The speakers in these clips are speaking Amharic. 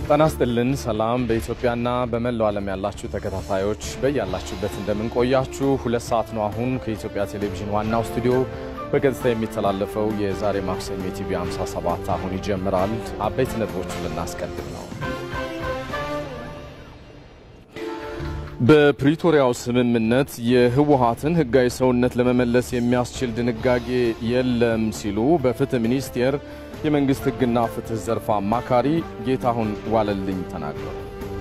ጤና ይስጥልን። ሰላም በኢትዮጵያና በመላው ዓለም ያላችሁ ተከታታዮች በያላችሁበት እንደምንቆያችሁ። ሁለት ሰዓት ነው አሁን ከኢትዮጵያ ቴሌቪዥን ዋናው ስቱዲዮ በቀጥታ የሚተላለፈው የዛሬ ማክሰኞ የቲቪ 57 አሁን ይጀምራል። አበይት ነጥቦችን ልናስቀድም ነው። በፕሪቶሪያው ስምምነት የህወሓትን ህጋዊ ሰውነት ለመመለስ የሚያስችል ድንጋጌ የለም ሲሉ በፍትህ ሚኒስቴር የመንግስት ህግና ፍትህ ዘርፍ አማካሪ ጌታሁን ዋለልኝ ተናገሩ።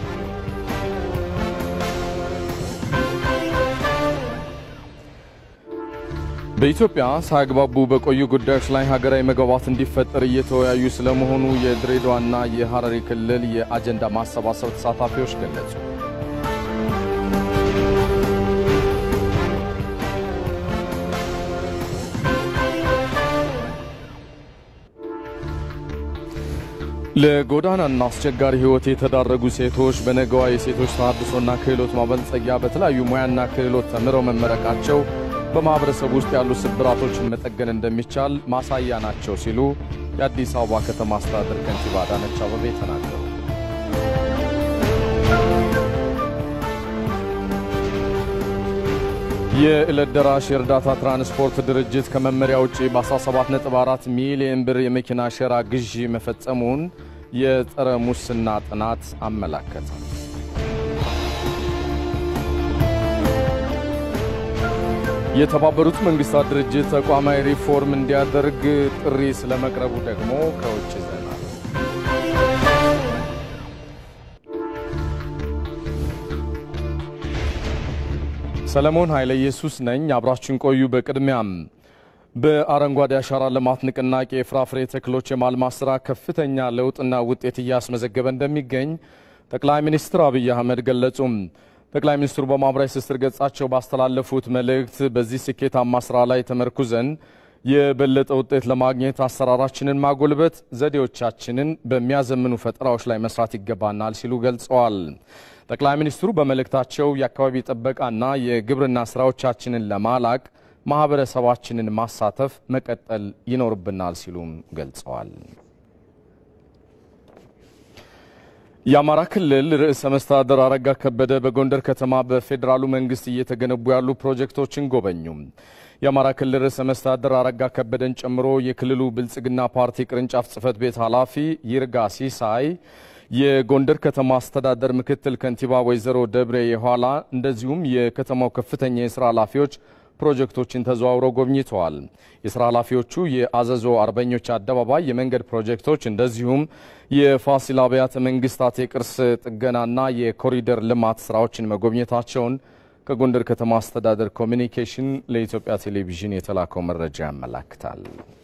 በኢትዮጵያ ሳያግባቡ በቆዩ ጉዳዮች ላይ ሀገራዊ መግባባት እንዲፈጠር እየተወያዩ ስለመሆኑ የድሬዳዋና የሐረሪ ክልል የአጀንዳ ማሰባሰብ ተሳታፊዎች ገለጹ። ለጎዳናና አስቸጋሪ ህይወት የተዳረጉ ሴቶች በነገዋ የሴቶች ተሃድሶና ክህሎት ማበልጸጊያ በተለያዩ ሙያና ክህሎት ተምረው መመረቃቸው በማኅበረሰብ ውስጥ ያሉ ስብራቶችን መጠገን እንደሚቻል ማሳያ ናቸው ሲሉ የአዲስ አበባ ከተማ አስተዳደር ከንቲባ አዳነች አቤቤ ተናገሩ። የዕለት ደራሽ የእርዳታ ትራንስፖርት ድርጅት ከመመሪያ ውጪ በ17.4 ሚሊዮን ብር የመኪና ሸራ ግዢ መፈጸሙን የጸረ ሙስና ጥናት አመላከተ። የተባበሩት መንግስታት ድርጅት ተቋማዊ ሪፎርም እንዲያደርግ ጥሪ ስለመቅረቡ ደግሞ ከውጭ ዜና ሰለሞን ኃይለ ኢየሱስ ነኝ። አብራችን ቆዩ። በቅድሚያም በአረንጓዴ አሻራ ልማት ንቅናቄ የፍራፍሬ ተክሎች የማልማት ስራ ከፍተኛ ለውጥና ውጤት እያስመዘገበ እንደሚገኝ ጠቅላይ ሚኒስትር አብይ አህመድ ገለጹም። ጠቅላይ ሚኒስትሩ በማኅበራዊ ትስስር ገጻቸው ባስተላለፉት መልእክት በዚህ ስኬታማ ስራ ላይ ተመርኩዘን የበለጠ ውጤት ለማግኘት አሰራራችንን ማጎልበት፣ ዘዴዎቻችንን በሚያዘምኑ ፈጠራዎች ላይ መስራት ይገባናል ሲሉ ገልጸዋል። ጠቅላይ ሚኒስትሩ በመልእክታቸው የአካባቢ ጥበቃና የግብርና ስራዎቻችንን ለማላቅ ማህበረሰባችንን ማሳተፍ መቀጠል ይኖርብናል ሲሉም ገልጸዋል። የአማራ ክልል ርዕሰ መስተዳደር አረጋ ከበደ በጎንደር ከተማ በፌዴራሉ መንግስት እየተገነቡ ያሉ ፕሮጀክቶችን ጎበኙ። የአማራ ክልል ርዕሰ መስተዳደር አረጋ ከበደን ጨምሮ የክልሉ ብልጽግና ፓርቲ ቅርንጫፍ ጽህፈት ቤት ኃላፊ ይርጋ ሲሳይ የጎንደር ከተማ አስተዳደር ምክትል ከንቲባ ወይዘሮ ደብሬ የኋላ እንደዚሁም የከተማው ከፍተኛ የስራ ኃላፊዎች ፕሮጀክቶችን ተዘዋውረው ጎብኝተዋል። የስራ ኃላፊዎቹ የአዘዞ አርበኞች አደባባይ የመንገድ ፕሮጀክቶች እንደዚሁም የፋሲል አብያተ መንግስታት የቅርስ ጥገናና የኮሪደር ልማት ስራዎችን መጎብኘታቸውን ከጎንደር ከተማ አስተዳደር ኮሚኒኬሽን ለኢትዮጵያ ቴሌቪዥን የተላከው መረጃ ያመላክታል።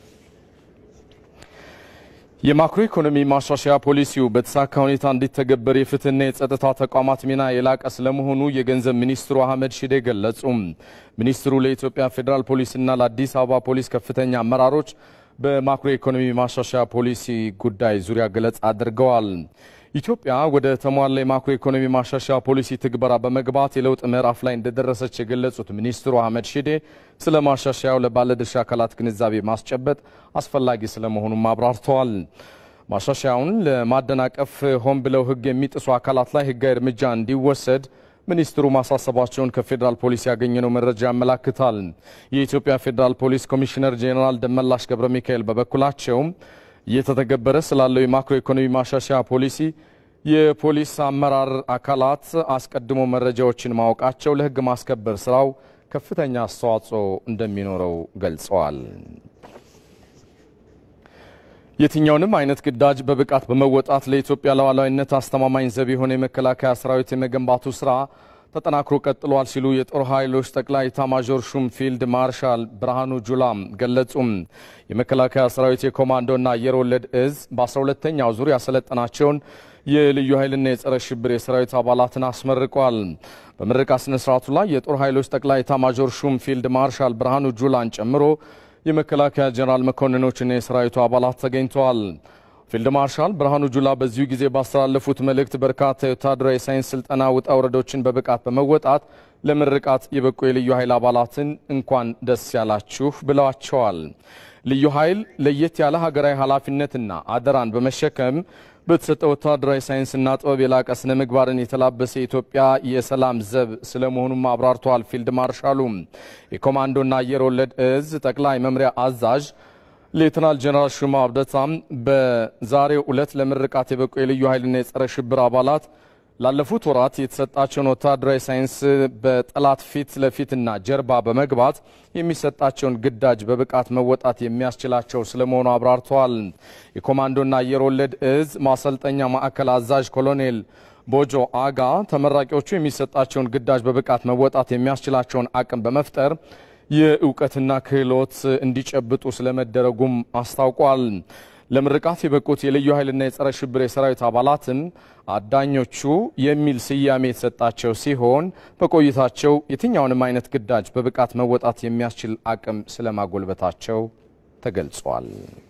የማክሮ ኢኮኖሚ ማሻሻያ ፖሊሲው በተሳካ ሁኔታ እንዲተገበር የፍትህና የጸጥታ ተቋማት ሚና የላቀ ስለመሆኑ የገንዘብ ሚኒስትሩ አህመድ ሺዴ ገለጹ። ሚኒስትሩ ለኢትዮጵያ ፌዴራል ፖሊስና ለአዲስ አበባ ፖሊስ ከፍተኛ አመራሮች በማክሮ ኢኮኖሚ ማሻሻያ ፖሊሲ ጉዳይ ዙሪያ ገለጻ አድርገዋል። ኢትዮጵያ ወደ ተሟላ የማክሮ ኢኮኖሚ ማሻሻያ ፖሊሲ ትግበራ በመግባት የለውጥ ምዕራፍ ላይ እንደደረሰች የገለጹት ሚኒስትሩ አህመድ ሺዴ ስለ ማሻሻያው ለባለድርሻ አካላት ግንዛቤ ማስጨበጥ አስፈላጊ ስለመሆኑም አብራርተዋል። ማሻሻያውን ለማደናቀፍ ሆን ብለው ሕግ የሚጥሱ አካላት ላይ ሕጋዊ እርምጃ እንዲወሰድ ሚኒስትሩ ማሳሰባቸውን ከፌዴራል ፖሊስ ያገኘነው መረጃ ያመላክታል። የኢትዮጵያ ፌዴራል ፖሊስ ኮሚሽነር ጄኔራል ደመላሽ ገብረ ሚካኤል በበኩላቸው እየተተገበረ ስላለው የማክሮ ኢኮኖሚ ማሻሻያ ፖሊሲ የፖሊስ አመራር አካላት አስቀድሞ መረጃዎችን ማወቃቸው ለሕግ ማስከበር ስራው ከፍተኛ አስተዋጽኦ እንደሚኖረው ገልጸዋል። የትኛውንም አይነት ግዳጅ በብቃት በመወጣት ለኢትዮጵያ ሉዓላዊነት አስተማማኝ ዘብ የሆነ የመከላከያ ሰራዊት የመገንባቱ ስራ ተጠናክሮ ቀጥሏል ሲሉ የጦር ኃይሎች ጠቅላይ ኤታማዦር ሹም ፊልድ ማርሻል ብርሃኑ ጁላ ገለጹም። የመከላከያ ሰራዊት የኮማንዶና አየር ወለድ እዝ በ12ተኛው ዙር ያሰለጠናቸውን የልዩ ኃይልና የጸረ ሽብር የሰራዊት አባላትን አስመርቋል። በምረቃ ስነ ስርዓቱ ላይ የጦር ኃይሎች ጠቅላይ ኤታማዦር ሹም ፊልድ ማርሻል ብርሃኑ ጁላን ጨምሮ የመከላከያ ጀኔራል መኮንኖችና የሰራዊቱ አባላት ተገኝተዋል። ፊልድ ማርሻል ብርሃኑ ጁላ በዚሁ ጊዜ ባስተላለፉት መልእክት በርካታ የወታደራዊ ሳይንስ ስልጠና ውጣ ውረዶችን በብቃት በመወጣት ለምርቃት የበቁ የልዩ ኃይል አባላትን እንኳን ደስ ያላችሁ ብለዋቸዋል። ልዩ ኃይል ለየት ያለ ሀገራዊ ኃላፊነትና አደራን በመሸከም በተሰጠ ወታደራዊ ሳይንስና ጥበብ የላቀ ስነ ምግባርን የተላበሰ የኢትዮጵያ የሰላም ዘብ ስለመሆኑም አብራርተዋል። ፊልድ ማርሻሉ የኮማንዶና አየር ወለድ እዝ ጠቅላይ መምሪያ አዛዥ ሌተናል ጀነራል ሹማ አብደታም በዛሬው ዕለት ለምርቃት የበቁ የልዩ ኃይልና የጸረ ሽብር አባላት ላለፉት ወራት የተሰጣቸውን ወታደራዊ ሳይንስ በጠላት ፊት ለፊትና ጀርባ በመግባት የሚሰጣቸውን ግዳጅ በብቃት መወጣት የሚያስችላቸው ስለመሆኑ አብራርተዋል። የኮማንዶና አየር ወለድ እዝ ማሰልጠኛ ማዕከል አዛዥ ኮሎኔል ቦጆ አጋ ተመራቂዎቹ የሚሰጣቸውን ግዳጅ በብቃት መወጣት የሚያስችላቸውን አቅም በመፍጠር የእውቀትና ክህሎት እንዲጨብጡ ስለመደረጉም አስታውቋል። ለምርቃት የበቁት የልዩ ኃይልና የጸረ ሽብር የሰራዊት አባላትም አዳኞቹ የሚል ስያሜ የተሰጣቸው ሲሆን በቆይታቸው የትኛውንም አይነት ግዳጅ በብቃት መወጣት የሚያስችል አቅም ስለማጎልበታቸው ተገልጿል።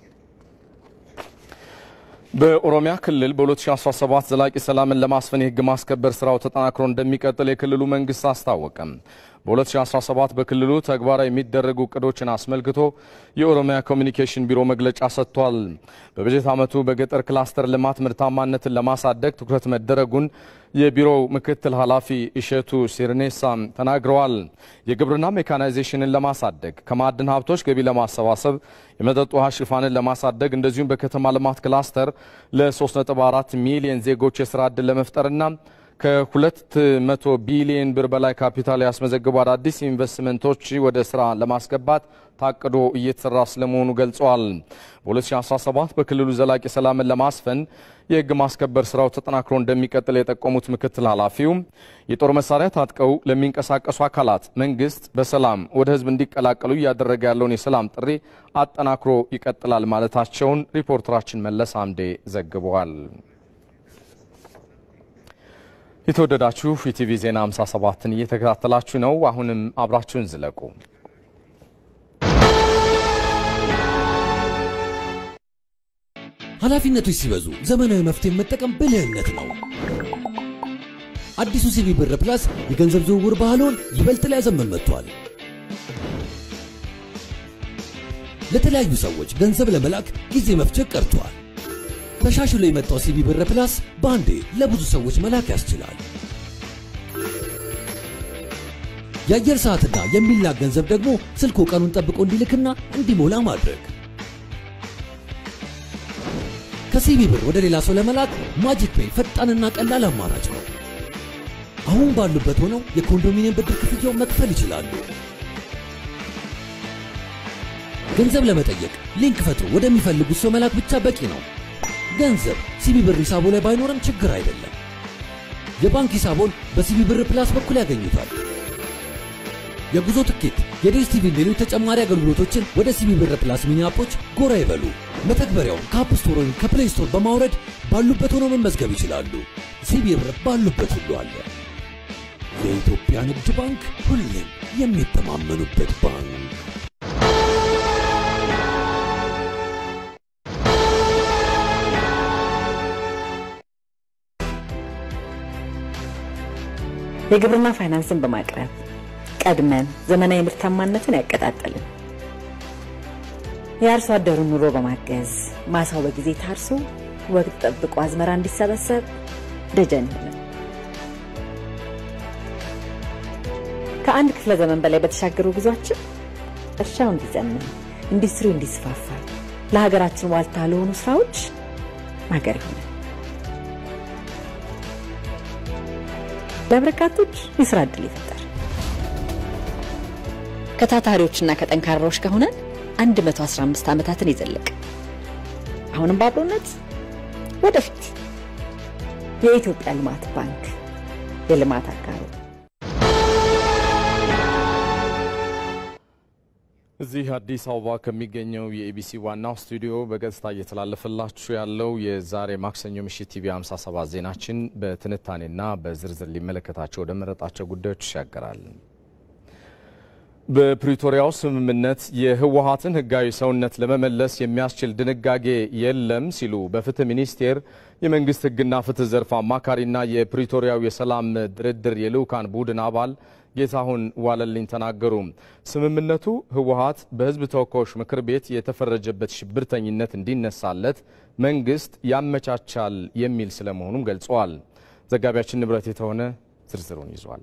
በኦሮሚያ ክልል በ2017 ዘላቂ ሰላምን ለማስፈን የሕግ ማስከበር ስራው ተጠናክሮ እንደሚቀጥል የክልሉ መንግስት አስታወቀም። በ2017 በክልሉ ተግባራዊ የሚደረጉ እቅዶችን አስመልክቶ የኦሮሚያ ኮሚኒኬሽን ቢሮ መግለጫ ሰጥቷል። በበጀት ዓመቱ በገጠር ክላስተር ልማት ምርታማነትን ለማሳደግ ትኩረት መደረጉን የቢሮው ምክትል ኃላፊ እሸቱ ሲርኔሳ ተናግረዋል። የግብርና ሜካናይዜሽንን ለማሳደግ ከማዕድን ሀብቶች ገቢ ለማሰባሰብ የመጠጥ ውሃ ሽፋንን ለማሳደግ እንደዚሁም በከተማ ልማት ክላስተር ለ3.4 ሚሊዮን ዜጎች የስራ ዕድል ለመፍጠርና ከ200 ቢሊዮን ብር በላይ ካፒታል ያስመዘግቡ አዳዲስ ኢንቨስትመንቶች ወደ ስራ ለማስገባት ታቅዶ እየተሰራ ስለመሆኑ ገልጸዋል። በ2017 በክልሉ ዘላቂ ሰላምን ለማስፈን የህግ ማስከበር ስራው ተጠናክሮ እንደሚቀጥል የጠቆሙት ምክትል ኃላፊው የጦር መሳሪያ ታጥቀው ለሚንቀሳቀሱ አካላት መንግስት በሰላም ወደ ህዝብ እንዲቀላቀሉ እያደረገ ያለውን የሰላም ጥሪ አጠናክሮ ይቀጥላል ማለታቸውን ሪፖርተራችን መለስ አምዴ ዘግበዋል። የተወደዳችሁ ኢቲቪ ዜና 57ን እየተከታተላችሁ ነው። አሁንም አብራችሁን ዝለቁ። ኃላፊነቶች ሲበዙ ዘመናዊ መፍትሄ መጠቀም ብልህነት ነው። አዲሱ ሲቢ ብር ፕላስ የገንዘብ ዝውውር ባህልዎን ይበልጥ ሊያዘመን መጥቷል። ለተለያዩ ሰዎች ገንዘብ ለመላክ ጊዜ መፍጀት ቀርቷል። ተሻሽሎ የመጣው ሲቢ ብር ፕላስ በአንዴ ለብዙ ሰዎች መላክ ያስችላል። የአየር ሰዓትና የሚላክ ገንዘብ ደግሞ ስልኮ ቀኑን ጠብቆ እንዲልክና እንዲሞላ ማድረግ። ከሲቢ ብር ወደ ሌላ ሰው ለመላክ ማጂክ ፔይ ፈጣንና ቀላል አማራጭ ነው። አሁን ባሉበት ሆነው የኮንዶሚኒየም ብድር ክፍያውን መክፈል ይችላሉ። ገንዘብ ለመጠየቅ ሊንክ ፈጥሮ ወደሚፈልጉት ሰው መላክ ብቻ በቂ ነው። ገንዘብ ሲቢ ብር ሂሳቦ ላይ ባይኖርም ችግር አይደለም። የባንክ ሂሳቦን በሲቢ ብር ፕላስ በኩል ያገኙታል። የጉዞ ትኬት፣ የዲኤስቲቪ ሌሎች ተጨማሪ አገልግሎቶችን ወደ ሲቢ ብር ፕላስ ሚኒ አፖች ጎራ ይበሉ። መተግበሪያውን ከአፕ ስቶር ወይም ከፕሌይ ስቶር በማውረድ ባሉበት ሆነው መመዝገብ ይችላሉ። ሲቢ ብር ባሉበት ሁሉ አለ። የኢትዮጵያ ንግድ ባንክ ሁሌም የሚተማመኑበት ባንክ። የግብርና ፋይናንስን በማቅረብ ቀድመን ዘመናዊ ምርታማነትን ያቀጣጠልን፣ የአርሶ አደሩን ኑሮ በማገዝ ማሳው በጊዜ ታርሶ ወቅት ጠብቆ አዝመራ እንዲሰበሰብ ደጀን ሆነ። ከአንድ ክፍለ ዘመን በላይ በተሻገሩ ጉዟችን እርሻው እንዲዘምን፣ ኢንዱስትሪው እንዲስፋፋ፣ ለሀገራችን ዋልታ ለሆኑ ስራዎች ማገር ይሆናል። ለበርካቶች የስራ ዕድል ይፈጠር። ከታታሪዎችና ከጠንካራዎች ከሆነን 115 ዓመታትን የዘለቀ አሁንም በአብሮነት ወደፊት የኢትዮጵያ ልማት ባንክ የልማት አጋሩ እዚህ አዲስ አበባ ከሚገኘው የኢቢሲ ዋናው ስቱዲዮ በቀጥታ እየተላለፈላችሁ ያለው የዛሬ ማክሰኞ ምሽት ቲቪ 57 ዜናችን በትንታኔና በዝርዝር ሊመለከታቸው ወደ መረጣቸው ጉዳዮች ይሻገራል። በፕሪቶሪያው ስምምነት የህወሀትን ህጋዊ ሰውነት ለመመለስ የሚያስችል ድንጋጌ የለም ሲሉ በፍትህ ሚኒስቴር የመንግስት ህግና ፍትህ ዘርፍ አማካሪና የፕሪቶሪያው የሰላም ድርድር የልዑካን ቡድን አባል ጌታሁን ዋለልኝ ተናገሩ። ስምምነቱ ህወሓት በህዝብ ተወካዮች ምክር ቤት የተፈረጀበት ሽብርተኝነት እንዲነሳለት መንግስት ያመቻቻል የሚል ስለመሆኑም ገልጸዋል። ዘጋቢያችን ንብረት የተሆነ ዝርዝሩን ይዟል።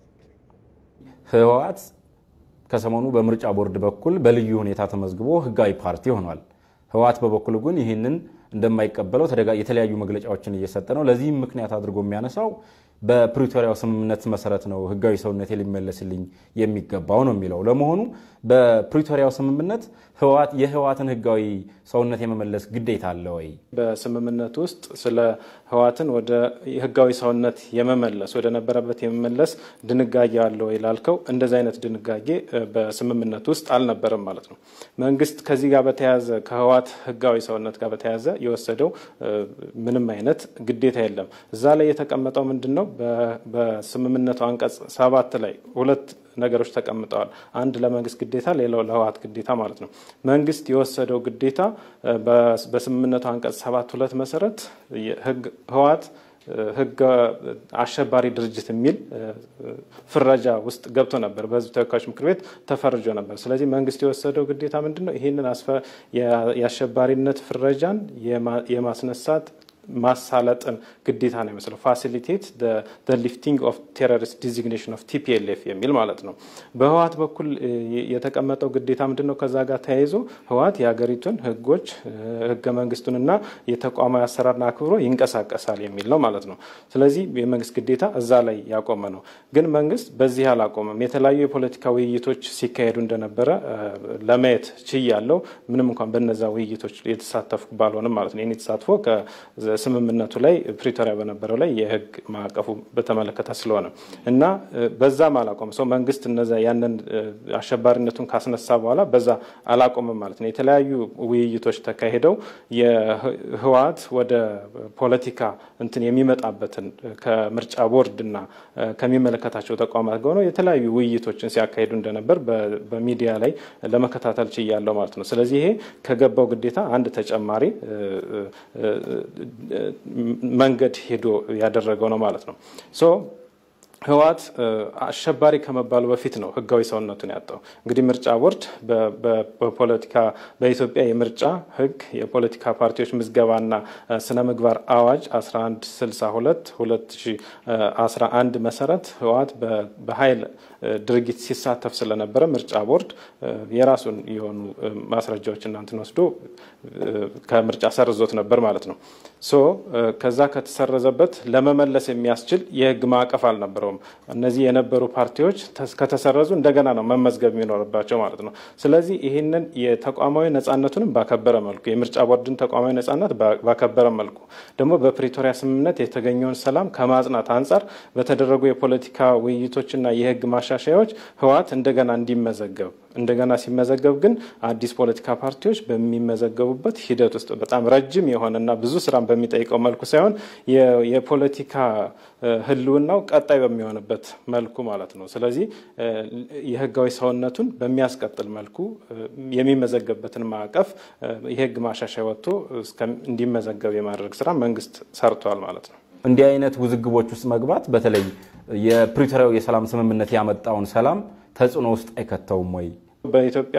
ህወሓት ከሰሞኑ በምርጫ ቦርድ በኩል በልዩ ሁኔታ ተመዝግቦ ህጋዊ ፓርቲ ሆኗል። ህወሓት በበኩሉ ግን ይህንን እንደማይቀበለው የተለያዩ መግለጫዎችን እየሰጠ ነው። ለዚህም ምክንያት አድርጎ የሚያነሳው በፕሪቶሪያው ስምምነት መሰረት ነው ህጋዊ ሰውነት ሊመለስልኝ የሚገባው ነው የሚለው። ለመሆኑ በፕሪቶሪያው ስምምነት የህወሓትን ህጋዊ ሰውነት የመመለስ ግዴታ አለ ወይ? በስምምነት ውስጥ ስለ ህወሓትን ወደ ህጋዊ ሰውነት የመመለስ ወደ ነበረበት የመመለስ ድንጋጌ አለ ወይ ላልከው፣ እንደዚህ አይነት ድንጋጌ በስምምነት ውስጥ አልነበረም ማለት ነው። መንግስት ከዚህ ጋር በተያያዘ ከህወሓት ህጋዊ ሰውነት ጋር በተያያዘ የወሰደው ምንም አይነት ግዴታ የለም። እዛ ላይ የተቀመጠው ምንድን ነው? በስምምነቱ አንቀጽ ሰባት ላይ ሁለት ነገሮች ተቀምጠዋል። አንድ ለመንግስት ግዴታ፣ ሌላው ለህወሓት ግዴታ ማለት ነው። መንግስት የወሰደው ግዴታ በስምምነቱ አንቀጽ ሰባት ሁለት መሰረት ህወሓት ህግ አሸባሪ ድርጅት የሚል ፍረጃ ውስጥ ገብቶ ነበር። በህዝብ ተወካዮች ምክር ቤት ተፈርጆ ነበር። ስለዚህ መንግስት የወሰደው ግዴታ ምንድን ነው? ይህንን የአሸባሪነት ፍረጃን የማስነሳት ማሳለጥን ግዴታ ነው ይመስለው ፋሲሊቴት ሊፍቲንግ ኦፍ ቴሮሪስት ዲዚግኔሽን ኦፍ ቲፒኤልኤፍ የሚል ማለት ነው። በህወሓት በኩል የተቀመጠው ግዴታ ምንድን ነው? ከዛ ጋር ተያይዞ ህወሓት የሀገሪቱን ህጎች ህገ መንግስቱንና የተቋማዊ አሰራርን አክብሮ ይንቀሳቀሳል የሚል ነው ማለት ነው። ስለዚህ የመንግስት ግዴታ እዛ ላይ ያቆመ ነው። ግን መንግስት በዚህ አላቆመም። የተለያዩ የፖለቲካ ውይይቶች ሲካሄዱ እንደነበረ ለማየት ችያለሁ። ምንም እንኳን በነዛ ውይይቶች የተሳተፍኩ ባልሆንም ማለት ነው። ይህን የተሳትፎ ስምምነቱ ላይ ፕሪቶሪያ በነበረው ላይ የህግ ማዕቀፉ በተመለከተ ስለሆነ እና በዛም አላቆም ሰው መንግስት እነዛ ያንን አሸባሪነቱን ካስነሳ በኋላ በዛ አላቆምም ማለት ነው። የተለያዩ ውይይቶች ተካሂደው የህወሓት ወደ ፖለቲካ እንትን የሚመጣበትን ከምርጫ ቦርድ እና ከሚመለከታቸው ተቋማት ጋር ሆነው የተለያዩ ውይይቶችን ሲያካሂዱ እንደነበር በሚዲያ ላይ ለመከታተል ችያለሁ ማለት ነው። ስለዚህ ይሄ ከገባው ግዴታ አንድ ተጨማሪ መንገድ ሄዶ ያደረገው ነው ማለት ነው። ሶ ህወሓት አሸባሪ ከመባሉ በፊት ነው ህጋዊ ሰውነቱን ያጣው። እንግዲህ ምርጫ ቦርድ በፖለቲካ በኢትዮጵያ የምርጫ ህግ የፖለቲካ ፓርቲዎች ምዝገባና ስነ ምግባር አዋጅ 1162 2011 መሰረት ህወሓት በኃይል ድርጊት ሲሳተፍ ስለነበረ ምርጫ ቦርድ የራሱን የሆኑ ማስረጃዎች እናንትን ወስዶ ከምርጫ ሰርዞት ነበር ማለት ነው። ሶ ከዛ ከተሰረዘበት ለመመለስ የሚያስችል የህግ ማዕቀፍ አልነበረውም። እነዚህ የነበሩ ፓርቲዎች ከተሰረዙ እንደገና ነው መመዝገብ የሚኖርባቸው ማለት ነው። ስለዚህ ይህንን የተቋማዊ ነጻነቱንም ባከበረ መልኩ የምርጫ ቦርድን ተቋማዊ ነጻነት ባከበረ መልኩ ደግሞ በፕሪቶሪያ ስምምነት የተገኘውን ሰላም ከማጽናት አንጻር በተደረጉ የፖለቲካ ውይይቶችና የህግ ማሻሻያዎች ህወሓት እንደገና እንዲመዘገብ እንደገና ሲመዘገብ ግን አዲስ ፖለቲካ ፓርቲዎች በሚመዘገቡበት ሂደት ውስጥ በጣም ረጅም የሆነና ብዙ ስራን በሚጠይቀው መልኩ ሳይሆን የፖለቲካ ህልውናው ቀጣይ በሚሆንበት መልኩ ማለት ነው። ስለዚህ የህጋዊ ሰውነቱን በሚያስቀጥል መልኩ የሚመዘገብበትን ማዕቀፍ የህግ ማሻሻያ ወጥቶ እንዲመዘገብ የማድረግ ስራ መንግስት ሰርቷል ማለት ነው። እንዲህ አይነት ውዝግቦች ውስጥ መግባት በተለይ የፕሪቶሪያው የሰላም ስምምነት ያመጣውን ሰላም ተጽዕኖ ውስጥ አይከተውም ወይ? በኢትዮጵያ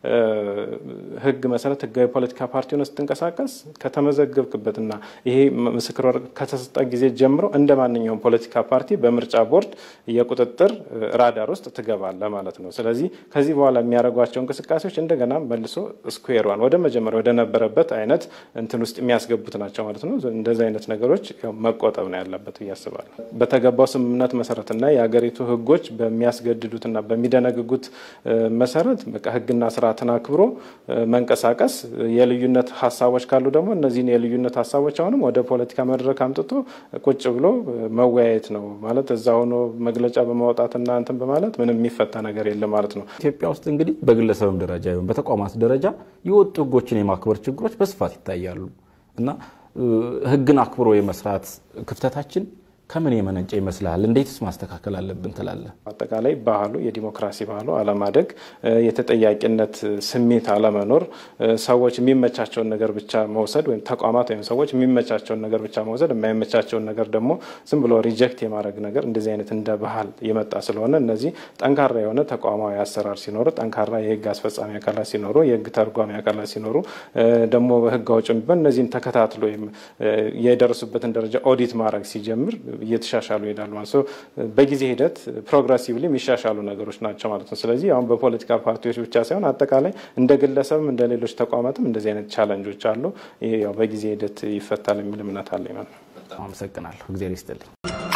ህግ መሰረት ህጋዊ ፖለቲካ ፓርቲ ሆነ ስትንቀሳቀስ ከተመዘገብክበትና ይሄ ምስክር ወረቀት ከተሰጠ ጊዜ ጀምሮ እንደ ማንኛውም ፖለቲካ ፓርቲ በምርጫ ቦርድ የቁጥጥር ራዳር ውስጥ ትገባለህ ማለት ነው። ስለዚህ ከዚህ በኋላ የሚያደርጓቸው እንቅስቃሴዎች እንደገና መልሶ ስኩዌር ዋን ወደ መጀመሪያ ወደ ነበረበት አይነት እንትን ውስጥ የሚያስገቡት ናቸው ማለት ነው። እንደዚህ አይነት ነገሮች መቆጠብ ነው ያለበት ብዬ አስባለሁ። በተገባው ስምምነት መሰረትና የሀገሪቱ ህጎች በሚያስገድዱትና በሚደነግጉት መሰረት በቃ ህግና ስርዓትን አክብሮ መንቀሳቀስ፣ የልዩነት ሀሳቦች ካሉ ደግሞ እነዚህን የልዩነት ሀሳቦች አሁንም ወደ ፖለቲካ መድረክ አምጥቶ ቁጭ ብሎ መወያየት ነው ማለት እዛ ሆኖ መግለጫ በማውጣትና እንትን በማለት ምንም የሚፈታ ነገር የለም ማለት ነው። ኢትዮጵያ ውስጥ እንግዲህ በግለሰብም ደረጃ ይሁን በተቋማት ደረጃ የወጡ ህጎችን የማክበር ችግሮች በስፋት ይታያሉ እና ህግን አክብሮ የመስራት ክፍተታችን ከምን የመነጨ ይመስልሃል? እንዴትስ ማስተካከል አለብን ትላለህ? አጠቃላይ ባህሉ የዲሞክራሲ ባህሉ አለማደግ፣ የተጠያቂነት ስሜት አለመኖር፣ ሰዎች የሚመቻቸውን ነገር ብቻ መውሰድ ወይም ተቋማት ወይም ሰዎች የሚመቻቸውን ነገር ብቻ መውሰድ፣ የማይመቻቸውን ነገር ደግሞ ዝም ብሎ ሪጀክት የማድረግ ነገር እንደዚህ አይነት እንደ ባህል የመጣ ስለሆነ እነዚህ ጠንካራ የሆነ ተቋማዊ አሰራር ሲኖሩ፣ ጠንካራ የህግ አስፈጻሚ አካላት ሲኖሩ፣ የህግ ተርጓሚ አካላት ሲኖሩ ደግሞ ህግ አውጭ የሚባል እነዚህን ተከታትሎ ወይም የደረሱበትን ደረጃ ኦዲት ማድረግ ሲጀምር እየተሻሻሉ ይሄዳሉ ማለት ነው። በጊዜ ሂደት ፕሮግረሲቭሊ የሚሻሻሉ ነገሮች ናቸው ማለት ነው። ስለዚህ አሁን በፖለቲካ ፓርቲዎች ብቻ ሳይሆን አጠቃላይ እንደ ግለሰብም እንደ ሌሎች ተቋማትም እንደዚህ አይነት ቻለንጆች አሉ። ይሄ ያው በጊዜ ሂደት ይፈታል የሚል እምነት አለኝ ማለት ነው። በጣም አመሰግናለሁ። እግዚአብሔር ይስጥልኝ።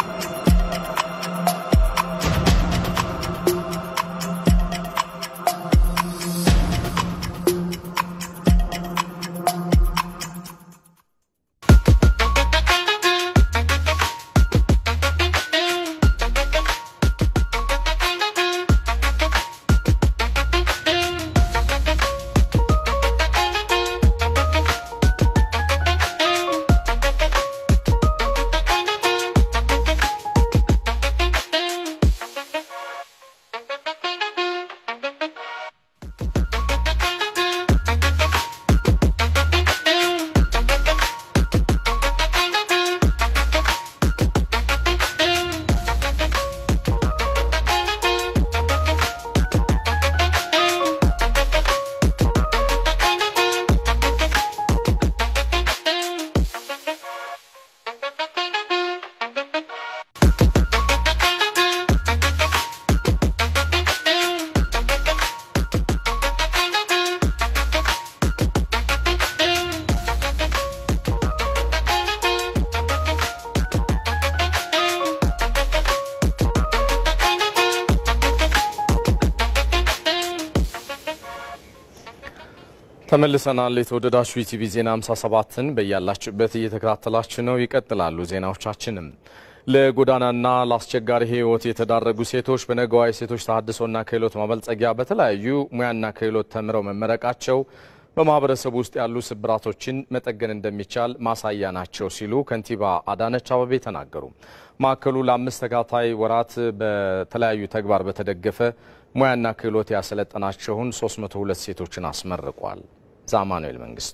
ተመልሰናል። የተወደዳችሁ ኢቲቪ ዜና 57ን በያላችሁበት እየተከታተላችሁ ነው። ይቀጥላሉ ዜናዎቻችንም። ለጎዳናና ለአስቸጋሪ ሕይወት የተዳረጉ ሴቶች በነገዋ የሴቶች ተሃድሶና ክህሎት ማበልጸጊያ በተለያዩ ሙያና ክህሎት ተምረው መመረቃቸው በማህበረሰቡ ውስጥ ያሉ ስብራቶችን መጠገን እንደሚቻል ማሳያ ናቸው ሲሉ ከንቲባ አዳነች አበቤ ተናገሩ። ማዕከሉ ለአምስት ተከታታይ ወራት በተለያዩ ተግባር በተደገፈ ሙያና ክህሎት ያሰለጠናቸውን 302 ሴቶችን አስመርቋል። ዛማኑኤል መንግስቱ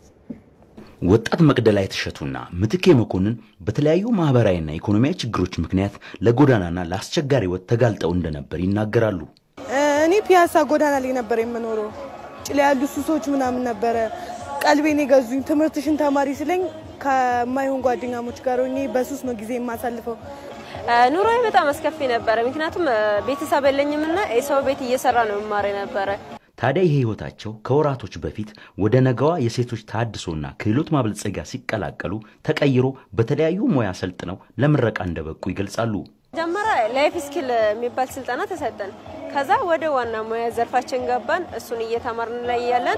ወጣት መቅደላይ እሸቱና ምትኬ መኮንን በተለያዩ ማህበራዊና ኢኮኖሚያዊ ችግሮች ምክንያት ለጎዳናና ለአስቸጋሪ ሕይወት ተጋልጠው እንደነበር ይናገራሉ። እኔ ፒያሳ ጎዳና ላይ ነበር የምኖረው። ጭላ ያሉ ሱሶች ምናምን ነበረ ቀልቤን የገዙኝ። ትምህርትሽን ተማሪ ስለኝ ከማይሆን ጓደኛሞች ጋር ሆኜ በሱስ ነው ጊዜ የማሳልፈው። ኑሮዬ በጣም አስከፊ ነበረ። ምክንያቱም ቤተሰብ የለኝምና የሰው ቤት እየሰራ ነው መማር ነበረ። ታዲያ ይሄ ህይወታቸው ከወራቶች በፊት ወደ ነገዋ የሴቶች ተሃድሶና ክህሎት ማበልጸጊያ ሲቀላቀሉ ተቀይሮ በተለያዩ ሙያ ሰልጥነው ለምረቃ እንደበቁ ይገልጻሉ። መጀመሪያ ላይፍ ስኪል የሚባል ስልጠና ተሰጠን። ከዛ ወደ ዋና ሙያ ዘርፋችን ገባን። እሱን እየተማርን ላይ ያለን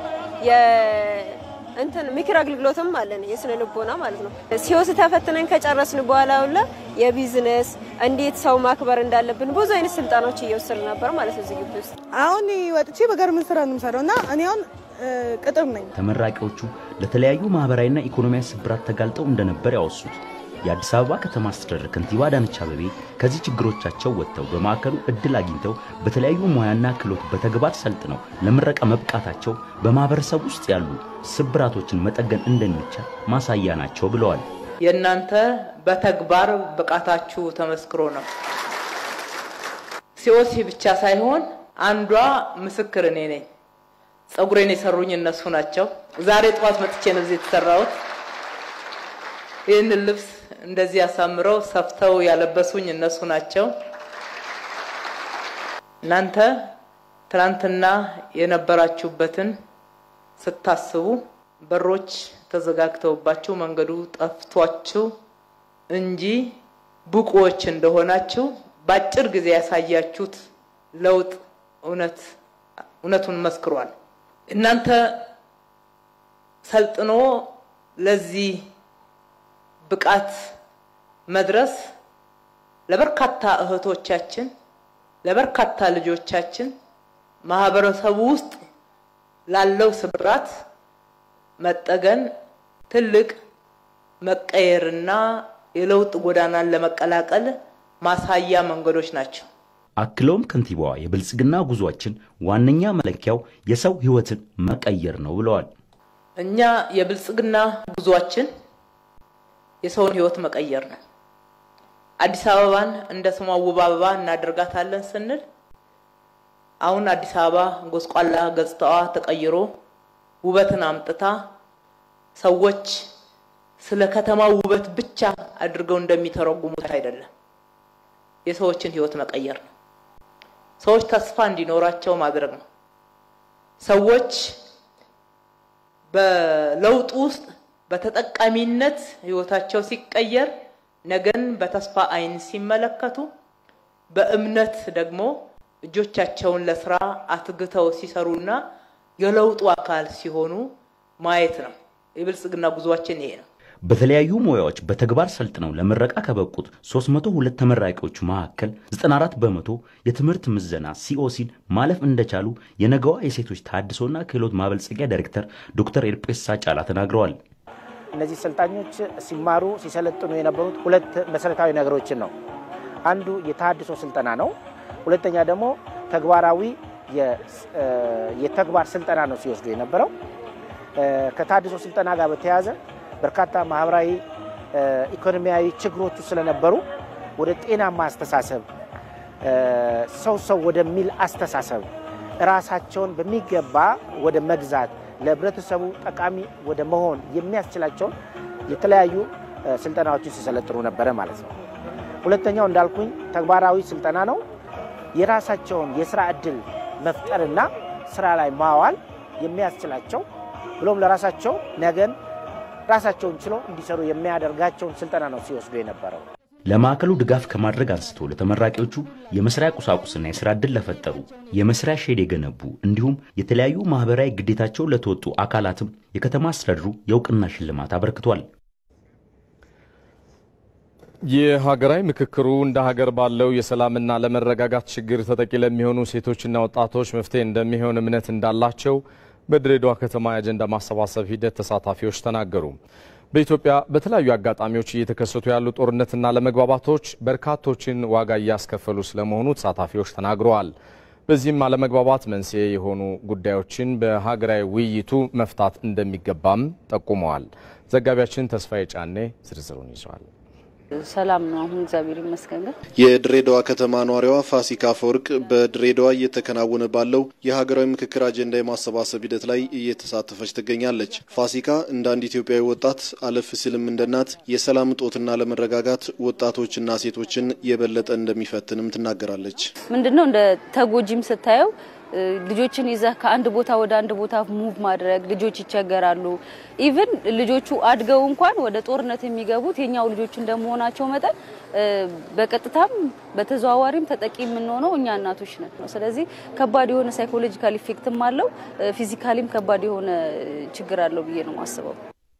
እንትን ምክር አገልግሎትም አለን፣ የስነ ልቦና ማለት ነው። ሲወስ ተፈትነን ከጨረስን በኋላ ሁላ የቢዝነስ እንዴት ሰው ማክበር እንዳለብን ብዙ አይነት ስልጠናዎች እየወሰድ ነበር ማለት ነው እዚህ ግቢ ውስጥ። አሁን ወጥቼ በጋርመንት ስራ ነው የምሰራው እና እኔ አሁን ቅጥር ነኝ። ተመራቂዎቹ ለተለያዩ ማህበራዊና ኢኮኖሚያዊ ስብራት ተጋልጠው እንደነበር ያወሱት የአዲስ አበባ ከተማ አስተዳደር ከንቲባ አዳነች አቤቤ ከዚህ ችግሮቻቸው ወጥተው በማዕከሉ እድል አግኝተው በተለያዩ ሙያና ክህሎት በተግባር ሰልጥነው ለምረቃ መብቃታቸው በማህበረሰብ ውስጥ ያሉ ስብራቶችን መጠገን እንደሚቻል ማሳያ ናቸው ብለዋል። የእናንተ በተግባር ብቃታችሁ ተመስክሮ ነው። ሲኦሲ ብቻ ሳይሆን አንዷ ምስክር እኔ ነኝ። ጸጉሬን የሰሩኝ እነሱ ናቸው። ዛሬ ጠዋት መጥቼ ነው እዚህ የተሰራሁት። ይህንን ልብስ እንደዚህ አሳምረው ሰፍተው ያለበሱኝ እነሱ ናቸው። እናንተ ትናንትና የነበራችሁበትን ስታስቡ በሮች ተዘጋግተውባችሁ መንገዱ ጠፍቷችሁ እንጂ ብቁዎች እንደሆናችሁ በአጭር ጊዜ ያሳያችሁት ለውጥ እውነት እውነቱን መስክሯል። እናንተ ሰልጥኖ ለዚህ ብቃት መድረስ ለበርካታ እህቶቻችን ለበርካታ ልጆቻችን ማህበረሰቡ ውስጥ ላለው ስብራት መጠገን ትልቅ መቀየርና የለውጥ ጎዳናን ለመቀላቀል ማሳያ መንገዶች ናቸው። አክለውም ከንቲባዋ የብልጽግና ጉዟችን ዋነኛ መለኪያው የሰው ሕይወትን መቀየር ነው ብለዋል። እኛ የብልጽግና ጉዟችን የሰውን ሕይወት መቀየር ነው። አዲስ አበባን እንደ ስሟ ውብ አበባ እናደርጋታለን ስንል አሁን አዲስ አበባ ጎስቋላ ገጽታዋ ተቀይሮ ውበትን አምጥታ ሰዎች ስለ ከተማ ውበት ብቻ አድርገው እንደሚተረጉሙት አይደለም። የሰዎችን ሕይወት መቀየር ነው። ሰዎች ተስፋ እንዲኖራቸው ማድረግ ነው። ሰዎች በለውጥ ውስጥ በተጠቃሚነት ሕይወታቸው ሲቀየር ነገን በተስፋ አይን ሲመለከቱ በእምነት ደግሞ እጆቻቸውን ለስራ አትግተው ሲሰሩና የለውጡ አካል ሲሆኑ ማየት ነው። የብልጽግና ጉዟችን ይሄ ነው። በተለያዩ ሙያዎች በተግባር ሰልጥነው ለምረቃ ከበቁት 302 ተመራቂዎች መካከል 94 በመቶ የትምህርት ምዘና ሲኦሲን ማለፍ እንደቻሉ የነገዋ የሴቶች ተሃድሶና ክህሎት ማበልጸጊያ ዳይሬክተር ዶክተር ኤርጴሳ ጫላ ተናግረዋል። እነዚህ ሰልጣኞች ሲማሩ ሲሰለጥኑ የነበሩት ሁለት መሰረታዊ ነገሮችን ነው። አንዱ የተሃድሶ ስልጠና ነው። ሁለተኛ ደግሞ ተግባራዊ የተግባር ስልጠና ነው ሲወስዱ የነበረው። ከተሃድሶ ስልጠና ጋር በተያያዘ በርካታ ማህበራዊ፣ ኢኮኖሚያዊ ችግሮቹ ስለነበሩ ወደ ጤናማ አስተሳሰብ ሰው ሰው ወደሚል አስተሳሰብ ራሳቸውን በሚገባ ወደ መግዛት ለህብረተሰቡ ጠቃሚ ወደ መሆን የሚያስችላቸውን የተለያዩ ስልጠናዎችን ሲሰለጥኑ ነበረ ማለት ነው። ሁለተኛው እንዳልኩኝ ተግባራዊ ስልጠና ነው። የራሳቸውን የስራ እድል መፍጠርና ስራ ላይ ማዋል የሚያስችላቸው ብሎም ለራሳቸው ነገን ራሳቸውን ችለው እንዲሰሩ የሚያደርጋቸውን ስልጠና ነው ሲወስዱ የነበረው። ለማዕከሉ ድጋፍ ከማድረግ አንስቶ ለተመራቂዎቹ የመስሪያ ቁሳቁስና የስራ ዕድል ለፈጠሩ የመስሪያ ሼድ የገነቡ እንዲሁም የተለያዩ ማህበራዊ ግዴታቸውን ለተወጡ አካላትም የከተማ አስተዳደሩ የእውቅና ሽልማት አበርክቷል። የሀገራዊ ምክክሩ እንደ ሀገር ባለው የሰላምና ለመረጋጋት ችግር ተጠቂ ለሚሆኑ ሴቶችና ወጣቶች መፍትሄ እንደሚሆን እምነት እንዳላቸው በድሬዳዋ ከተማ የአጀንዳ ማሰባሰብ ሂደት ተሳታፊዎች ተናገሩ። በኢትዮጵያ በተለያዩ አጋጣሚዎች እየተከሰቱ ያሉ ጦርነትና ለመግባባቶች በርካቶችን ዋጋ እያስከፈሉ ስለመሆኑ ተሳታፊዎች ተናግረዋል። በዚህም አለመግባባት መንስኤ የሆኑ ጉዳዮችን በሀገራዊ ውይይቱ መፍታት እንደሚገባም ጠቁመዋል። ዘጋቢያችን ተስፋዬ ጫኔ ዝርዝሩን ይዟል። ሰላም ነው። አሁን እግዚአብሔር ይመስገን። ግን የድሬዳዋ ከተማ ኗሪዋ ፋሲካ አፈወርቅ በድሬዳዋ እየተከናወነ ባለው የሀገራዊ ምክክር አጀንዳ የማሰባሰብ ሂደት ላይ እየተሳተፈች ትገኛለች። ፋሲካ እንደ አንድ ኢትዮጵያዊ ወጣት አለፍ ሲልም እንደ እናት የሰላም እጦትና ለመረጋጋት ወጣቶችና ሴቶችን የበለጠ እንደሚፈትንም ትናገራለች። ምንድነው እንደ ተጎጂም ስታየው ልጆችን ይዘህ ከአንድ ቦታ ወደ አንድ ቦታ ሙቭ ማድረግ ልጆች ይቸገራሉ። ኢቭን ልጆቹ አድገው እንኳን ወደ ጦርነት የሚገቡት የኛው ልጆች እንደመሆናቸው መጠን በቀጥታም በተዘዋዋሪም ተጠቂ የምንሆነው እኛ እናቶች ነን ነው። ስለዚህ ከባድ የሆነ ሳይኮሎጂካል ኢፌክትም አለው፣ ፊዚካሊም ከባድ የሆነ ችግር አለው ብዬ ነው የማስበው።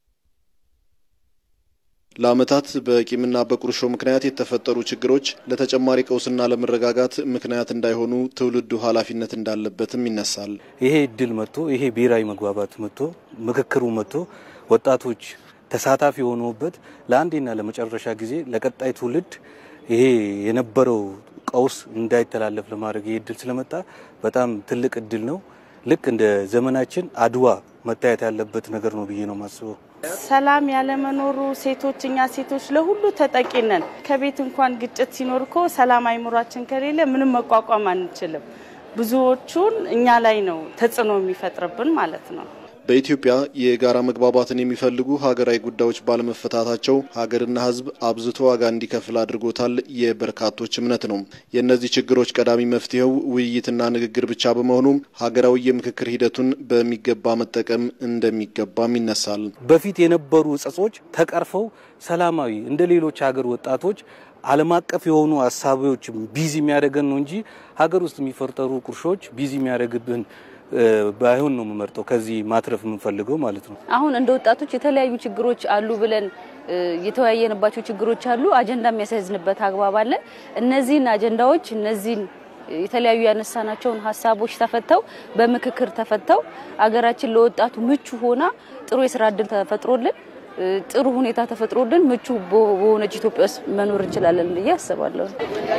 ለዓመታት በቂምና በቁርሾ ምክንያት የተፈጠሩ ችግሮች ለተጨማሪ ቀውስና ለመረጋጋት ምክንያት እንዳይሆኑ ትውልዱ ኃላፊነት እንዳለበትም ይነሳል። ይሄ እድል መጥቶ ይሄ ብሔራዊ መግባባት መጥቶ ምክክሩ መጥቶ ወጣቶች ተሳታፊ የሆኑበት ለአንዴና ለመጨረሻ ጊዜ ለቀጣይ ትውልድ ይሄ የነበረው ቀውስ እንዳይተላለፍ ለማድረግ ይሄ እድል ስለመጣ በጣም ትልቅ እድል ነው። ልክ እንደ ዘመናችን አድዋ መታየት ያለበት ነገር ነው ብዬ ነው የማስበው። ሰላም ያለመኖሩ ሴቶች እኛ ሴቶች ለሁሉ ተጠቂ ነን። ከቤት እንኳን ግጭት ሲኖር እኮ ሰላም አይምሯችን ከሌለ ምንም መቋቋም አንችልም። ብዙዎቹን እኛ ላይ ነው ተጽዕኖ የሚፈጥርብን ማለት ነው። በኢትዮጵያ የጋራ መግባባትን የሚፈልጉ ሀገራዊ ጉዳዮች ባለመፈታታቸው ሀገርና ሕዝብ አብዝቶ ዋጋ እንዲከፍል አድርጎታል የበርካቶች እምነት ነው። የእነዚህ ችግሮች ቀዳሚ መፍትሄው ውይይትና ንግግር ብቻ በመሆኑም ሀገራዊ የምክክር ሂደቱን በሚገባ መጠቀም እንደሚገባም ይነሳል። በፊት የነበሩ ጸጾች ተቀርፈው ሰላማዊ እንደ ሌሎች ሀገር ወጣቶች ዓለም አቀፍ የሆኑ ሀሳቢዎች ቢዚ የሚያደርገን ነው እንጂ ሀገር ውስጥ የሚፈጠሩ ቁርሾች ቢዚ የሚያደርግብን ባይሆን ነው የምመርጠው። ከዚህ ማትረፍ የምንፈልገው ማለት ነው። አሁን እንደ ወጣቶች የተለያዩ ችግሮች አሉ ብለን የተወያየንባቸው ችግሮች አሉ። አጀንዳ የሚያሳይዝንበት አግባብ አለ። እነዚህን አጀንዳዎች እነዚህን የተለያዩ ያነሳናቸውን ሀሳቦች ተፈተው በምክክር ተፈተው አገራችን ለወጣቱ ምቹ ሆና ጥሩ የስራ እድል ተፈጥሮልን ጥሩ ሁኔታ ተፈጥሮልን ምቹ በሆነች ኢትዮጵያ ውስጥ መኖር እንችላለን ብዬ አስባለሁ።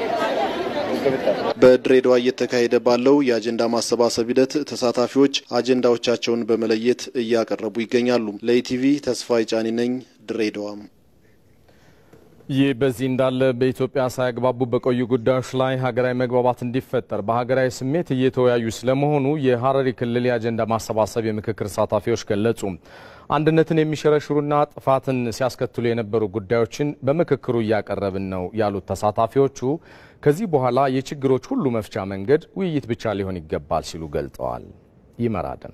በድሬዳዋ እየተካሄደ ባለው የአጀንዳ ማሰባሰብ ሂደት ተሳታፊዎች አጀንዳዎቻቸውን በመለየት እያቀረቡ ይገኛሉ። ለኢቲቪ ተስፋዬ ጫኒ ነኝ ድሬዳዋ። ይህ በዚህ እንዳለ በኢትዮጵያ ሳያግባቡ በቆዩ ጉዳዮች ላይ ሀገራዊ መግባባት እንዲፈጠር በሀገራዊ ስሜት እየተወያዩ ስለመሆኑ የሀረሪ ክልል የአጀንዳ ማሰባሰብ የምክክር ተሳታፊዎች ገለጹ። አንድነትን የሚሸረሽሩና ጥፋትን ሲያስከትሉ የነበሩ ጉዳዮችን በምክክሩ እያቀረብን ነው ያሉት ተሳታፊዎቹ ከዚህ በኋላ የችግሮች ሁሉ መፍቻ መንገድ ውይይት ብቻ ሊሆን ይገባል ሲሉ ገልጠዋል። ይመራደን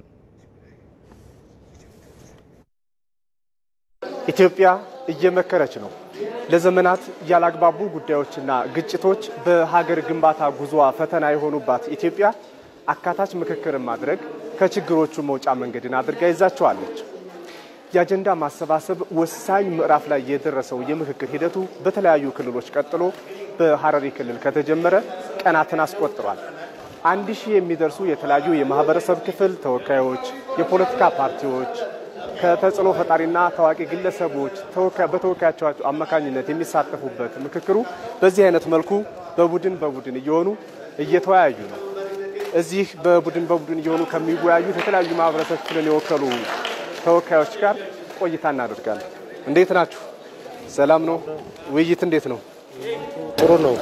ኢትዮጵያ እየመከረች ነው። ለዘመናት ያላግባቡ ጉዳዮችና ግጭቶች በሀገር ግንባታ ጉዞዋ ፈተና የሆኑባት ኢትዮጵያ አካታች ምክክርን ማድረግ ከችግሮቹ መውጫ መንገድን አድርጋ ይዛቸዋለች። የአጀንዳ ማሰባሰብ ወሳኝ ምዕራፍ ላይ የደረሰው የምክክር ሂደቱ በተለያዩ ክልሎች ቀጥሎ በሀረሪ ክልል ከተጀመረ ቀናትን አስቆጥሯል። አንድ ሺህ የሚደርሱ የተለያዩ የማህበረሰብ ክፍል ተወካዮች፣ የፖለቲካ ፓርቲዎች ከተጽዕኖ ፈጣሪና ታዋቂ ግለሰቦች በተወካያቸው አማካኝነት የሚሳተፉበት ምክክሩ በዚህ አይነት መልኩ በቡድን በቡድን እየሆኑ እየተወያዩ ነው። እዚህ በቡድን በቡድን እየሆኑ ከሚወያዩት የተለያዩ ማህበረሰብ ክፍልን የወከሉ ተወካዮች ጋር ቆይታ እናደርጋለን። እንዴት ናችሁ? ሰላም ነው? ውይይት እንዴት ነው? ጥሩ ነው።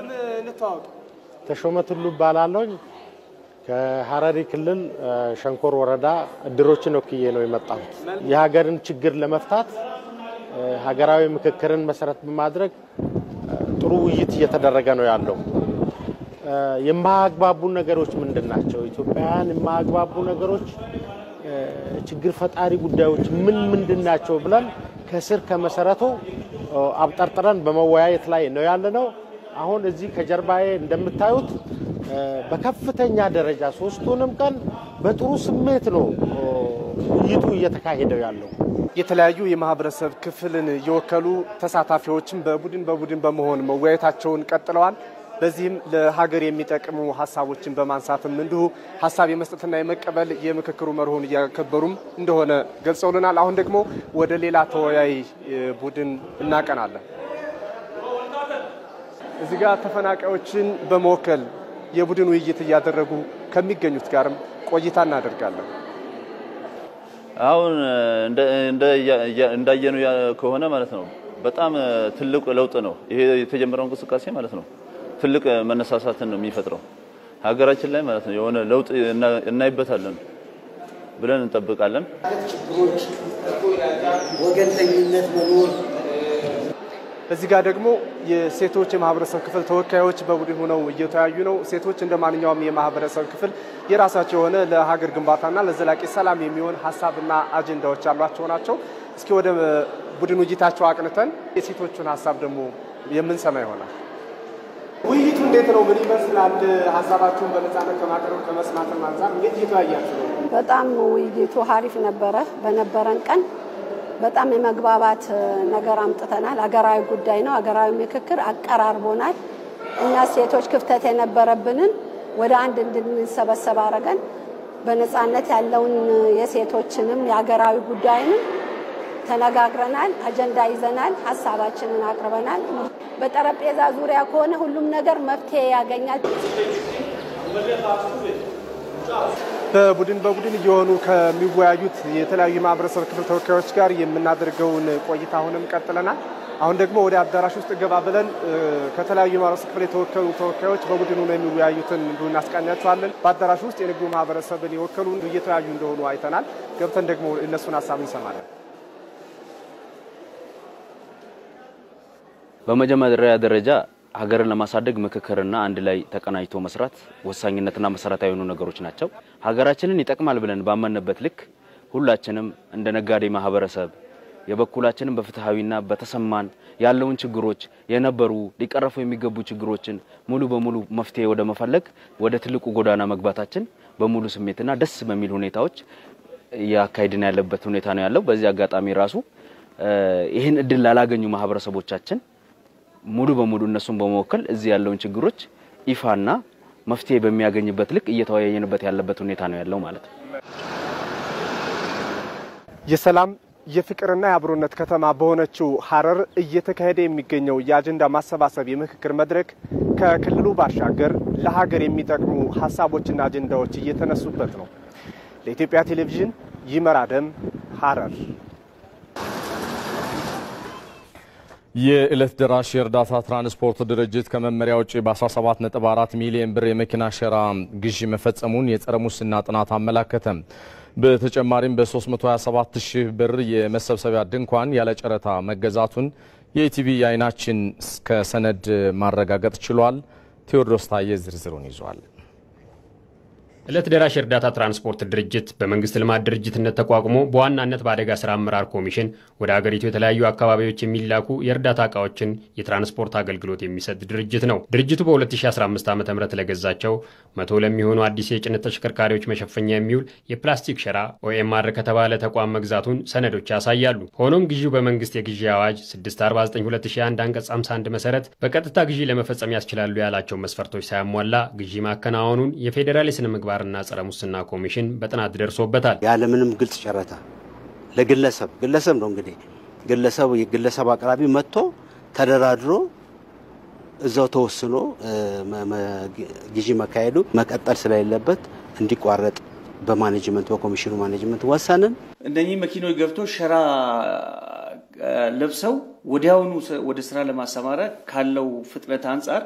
ተሾመ ቱሉ እባላለሁ። ከሀረሪ ክልል ሸንኮር ወረዳ እድሮችን ወክዬ ነው የመጣሁት። የሀገርን ችግር ለመፍታት ሀገራዊ ምክክርን መሰረት በማድረግ ጥሩ ውይይት እየተደረገ ነው ያለው። የማያግባቡ ነገሮች ምንድን ናቸው? ኢትዮጵያውያን የማያግባቡ ነገሮች፣ ችግር ፈጣሪ ጉዳዮች ምን ምንድን ናቸው ብለን ከስር ከመሰረቱ አብጠርጥረን በመወያየት ላይ ነው ያለ ነው። አሁን እዚህ ከጀርባዬ እንደምታዩት በከፍተኛ ደረጃ ሶስቱንም ቀን በጥሩ ስሜት ነው ውይይቱ እየተካሄደው ያለው። የተለያዩ የማህበረሰብ ክፍልን የወከሉ ተሳታፊዎችም በቡድን በቡድን በመሆን መወያየታቸውን ቀጥለዋል። በዚህም ለሀገር የሚጠቅሙ ሀሳቦችን በማንሳትም እንዲሁ ሀሳብ የመስጠትና የመቀበል የምክክሩ መርሆን እያከበሩም እንደሆነ ገልጸውልናል። አሁን ደግሞ ወደ ሌላ ተወያይ ቡድን እናቀናለን። እዚህ ጋር ተፈናቃዮችን በመወከል የቡድን ውይይት እያደረጉ ከሚገኙት ጋርም ቆይታ እናደርጋለን። አሁን እንዳየነው ከሆነ ማለት ነው በጣም ትልቅ ለውጥ ነው ይሄ የተጀመረው እንቅስቃሴ ማለት ነው። ትልቅ መነሳሳትን ነው የሚፈጥረው ሀገራችን ላይ ማለት ነው። የሆነ ለውጥ እናይበታለን ብለን እንጠብቃለን። ችግሮች፣ ወገንተኝነት መኖር እዚህ ጋር ደግሞ የሴቶች የማህበረሰብ ክፍል ተወካዮች በቡድን ሆነው እየተወያዩ ነው። ሴቶች እንደ ማንኛውም የማህበረሰብ ክፍል የራሳቸው የሆነ ለሀገር ግንባታና ለዘላቂ ሰላም የሚሆን ሀሳብና አጀንዳዎች ያሏቸው ናቸው። እስኪ ወደ ቡድን ውይይታቸው አቅንተን የሴቶቹን ሀሳብ ደግሞ የምንሰማ ይሆናል። ውይይቱ እንዴት ነው? ምን ይመስላል? ሀሳባችሁን በነጻነት ከማቅረብ ከመስማትም አንጻር እንዴት እየተወያያችሁ ነው? በጣም ውይይቱ ሀሪፍ ነበረ። በነበረን ቀን በጣም የመግባባት ነገር አምጥተናል። ሀገራዊ ጉዳይ ነው። ሀገራዊ ምክክር አቀራርቦናል። እኛ ሴቶች ክፍተት የነበረብንን ወደ አንድ እንድንሰበሰብ አድርገን በነፃነት ያለውን የሴቶችንም የሀገራዊ ጉዳይንም ተነጋግረናል። አጀንዳ ይዘናል። ሀሳባችንን አቅርበናል። በጠረጴዛ ዙሪያ ከሆነ ሁሉም ነገር መፍትሄ ያገኛል። በቡድን በቡድን እየሆኑ ከሚወያዩት የተለያዩ የማህበረሰብ ክፍል ተወካዮች ጋር የምናደርገውን ቆይታ አሁንም ቀጥለናል። አሁን ደግሞ ወደ አዳራሽ ውስጥ ገባ ብለን ከተለያዩ የማህበረሰብ ክፍል የተወከሉ ተወካዮች በቡድኑ ነው የሚወያዩትን እንዲሁ እናስቃኛቸዋለን። በአዳራሽ ውስጥ የንግዱ ማህበረሰብን የወከሉ እየተወያዩ እንደሆኑ አይተናል። ገብተን ደግሞ እነሱን ሀሳብ እንሰማለን። በመጀመሪያ ደረጃ ሀገርን ለማሳደግ ምክክርና አንድ ላይ ተቀናጅቶ መስራት ወሳኝነትና መሰረታዊ የሆኑ ነገሮች ናቸው። ሀገራችንን ይጠቅማል ብለን ባመንበት ልክ ሁላችንም እንደ ነጋዴ ማህበረሰብ የበኩላችንን በፍትሐዊና በተሰማን ያለውን ችግሮች የነበሩ ሊቀረፉ የሚገቡ ችግሮችን ሙሉ በሙሉ መፍትሄ ወደ መፈለግ ወደ ትልቁ ጎዳና መግባታችን በሙሉ ስሜትና ደስ በሚል ሁኔታዎች እያካሄድን ያለበት ሁኔታ ነው ያለው። በዚህ አጋጣሚ ራሱ ይህን እድል ላላገኙ ማህበረሰቦቻችን ሙሉ በሙሉ እነሱን በመወከል እዚህ ያለውን ችግሮች ይፋና መፍትሄ በሚያገኝበት ልክ እየተወያየንበት ያለበት ሁኔታ ነው ያለው ማለት ነው። የሰላም የፍቅርና የአብሮነት ከተማ በሆነችው ሀረር እየተካሄደ የሚገኘው የአጀንዳ ማሰባሰብ የምክክር መድረክ ከክልሉ ባሻገር ለሀገር የሚጠቅሙ ሀሳቦችና አጀንዳዎች እየተነሱበት ነው። ለኢትዮጵያ ቴሌቪዥን ይመር አደም ሀረር። የዕለት ደራሽ የእርዳታ ትራንስፖርት ድርጅት ከመመሪያ ውጭ በ17.4 ሚሊዮን ብር የመኪና ሸራ ግዢ መፈጸሙን የጸረ ሙስና ጥናት አመላከተ። በተጨማሪም በ327 ሺህ ብር የመሰብሰቢያ ድንኳን ያለ ጨረታ መገዛቱን የኢቲቪ የአይናችን ከሰነድ ማረጋገጥ ችሏል። ቴዎድሮስ ታዬ ዝርዝሩን ይዟል። ዕለት ደራሽ የእርዳታ ትራንስፖርት ድርጅት በመንግስት ልማት ድርጅትነት ተቋቁሞ በዋናነት በአደጋ ስራ አመራር ኮሚሽን ወደ ሀገሪቱ የተለያዩ አካባቢዎች የሚላኩ የእርዳታ እቃዎችን የትራንስፖርት አገልግሎት የሚሰጥ ድርጅት ነው። ድርጅቱ በ2015 ዓ ም ለገዛቸው መቶ ለሚሆኑ አዲስ የጭነት ተሽከርካሪዎች መሸፈኛ የሚውል የፕላስቲክ ሸራ ኦኤምአር ከተባለ ተቋም መግዛቱን ሰነዶች ያሳያሉ። ሆኖም ግዢው በመንግስት የግዢ አዋጅ 649/2001 አንቀጽ 51 መሰረት በቀጥታ ግዢ ለመፈጸም ያስችላሉ ያላቸው መስፈርቶች ሳያሟላ ግዢ ማከናወኑን የፌዴራል የስነ ምግባር ና ጸረ ሙስና ኮሚሽን በጥናት ደርሶበታል። ያለምንም ግልጽ ጨረታ ለግለሰብ ግለሰብ ነው እንግዲህ ግለሰብ የግለሰብ አቅራቢ መጥቶ ተደራድሮ እዛው ተወስኖ ግዢ መካሄዱ መቀጠል ስለሌለበት እንዲቋረጥ በማኔጅመንት በኮሚሽኑ ማኔጅመንት ወሰንን። እነኚህ መኪኖች ገብቶ ሸራ ለብሰው ወዲያውኑ ወደ ስራ ለማሰማራት ካለው ፍጥነት አንጻር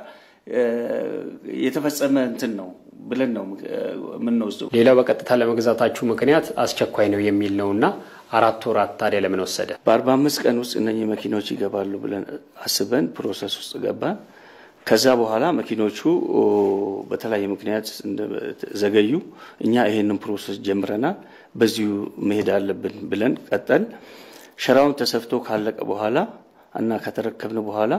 የተፈጸመ እንትን ነው ብለን ነው የምንወስደው። ሌላው በቀጥታ ለመግዛታችሁ ምክንያት አስቸኳይ ነው የሚል ነው እና አራት ወራት ታዲያ ለምን ወሰደ? በአርባ አምስት ቀን ውስጥ እነኚህ መኪኖች ይገባሉ ብለን አስበን ፕሮሰስ ውስጥ ገባን። ከዛ በኋላ መኪኖቹ በተለያየ ምክንያት ዘገዩ። እኛ ይሄንን ፕሮሰስ ጀምረናል። በዚሁ መሄድ አለብን ብለን ቀጠል። ሸራውን ተሰፍቶ ካለቀ በኋላ እና ከተረከብን በኋላ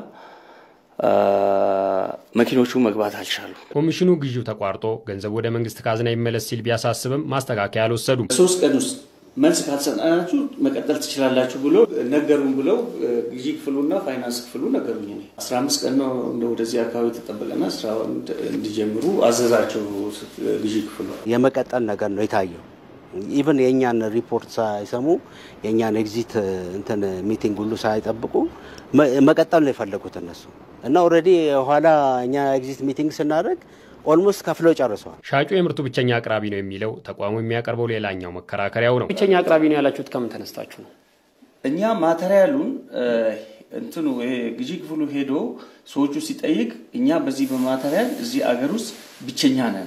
መኪኖቹ መግባት አልቻሉ። ኮሚሽኑ ግዢው ተቋርጦ ገንዘቡ ወደ መንግስት ካዝና ይመለስ ሲል ቢያሳስብም ማስተካከያ አልወሰዱም። ሶስት ቀን ውስጥ መልስ ካልሰጠናችሁ መቀጠል ትችላላችሁ ብሎ ነገሩን ብለው ግዢ ክፍሉና ፋይናንስ ክፍሉ ነገሩኝ። እኔ አስራ አምስት ቀን ነው እንደ ወደዚህ አካባቢ ተጠበቀና ስራውን እንዲጀምሩ አዘዛቸው ግዢ ክፍሉ። የመቀጠል ነገር ነው የታየው። ኢቨን የእኛን ሪፖርት ሳይሰሙ የእኛን ኤግዚት እንትን ሚቲንግ ሁሉ ሳይጠብቁ መቀጠል ነው የፈለጉት እነሱ እና ኦልሬዲ ኋላ እኛ ኤግዚት ሚቲንግ ስናደርግ ኦልሞስት ከፍለው ጨርሰዋል። ሻጩ የምርቱ ብቸኛ አቅራቢ ነው የሚለው ተቋሙ የሚያቀርበው ሌላኛው መከራከሪያው ነው። ብቸኛ አቅራቢ ነው ያላችሁት ከምን ተነስታችሁ ነው? እኛ ማቴሪያሉን እንትኑ ይሄ ግዢ ክፍሉ ሄዶ ሰዎቹ ሲጠይቅ እኛ በዚህ በማቴሪያል እዚህ አገር ውስጥ ብቸኛ ነን